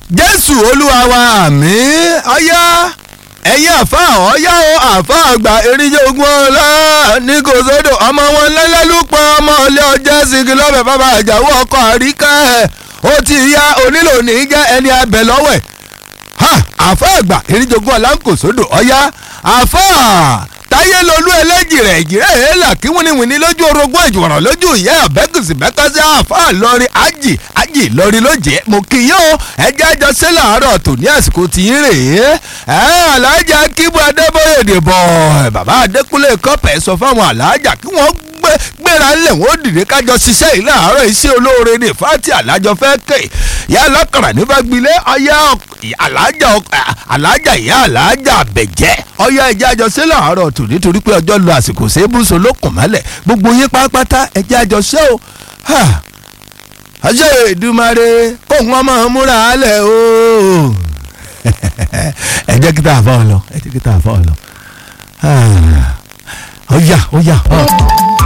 jésù olúwa wa àmín ọyá ẹ̀yin àfa ọ̀yá o àfa àgbà eríjẹ́ ogun ọ̀la ní kò sódò ọmọ wọn lẹ́lẹ́lúpọ̀ ọmọ ilé ọjọ́ sìnkì lọ́bẹ̀ bàbá àjàwọ́ ọkọ̀ àríkà ẹ̀ ó ti ya onílò ní jẹ́ ẹni abẹ lọ́wẹ̀ ha àfa àgbà eríjẹ́ ogun ọ̀la ń kò sódò ọ̀yá àfa táyé lolú ẹlẹ́jì rẹ̀ ìjìrẹ́ èélà kí wíníwíní lójú orogún ìjùwọ̀ràn lójú ìyá ọ̀bẹ́kùsì bẹ́kọ́sí àfa lọ́rin ájì ájì lọ́rin lójẹ́ mo kì í yó ẹjẹ́ àjọ sí làárọ̀ tò ní àsìkò tí ń rè é ẹ̀ alájà kíbu adébóyè dìbò bàbá adékúnlé kọ́pẹ́ sọ fáwọn alájà kí wọ́n gbéra ńlẹ̀ wọ́n dìde kájọ ṣiṣẹ́ yìí láàárọ̀ iṣẹ́ olóore ní fati alájọ fẹ́ kè yá alákàrà ní fagbile ọyá alájà alájà ìyá alájà bẹ̀jẹ́ ọyá ẹjẹ́ àjọ sí láàárọ̀ tò nítorí pé ọjọ́ lu àsìkò sébùsọ lókùn mọ́lẹ̀ gbogbo yín pátápátá ẹjẹ́ àjọ ṣẹ́ o ọjọ́ ìdúmọ̀re kóhun ọmọ múra alẹ̀ o ẹ jẹ́ kí tá a fọ́ ọ lọ ẹ jẹ́ kí tá a fọ́ ọ lọ ó yá ó yá.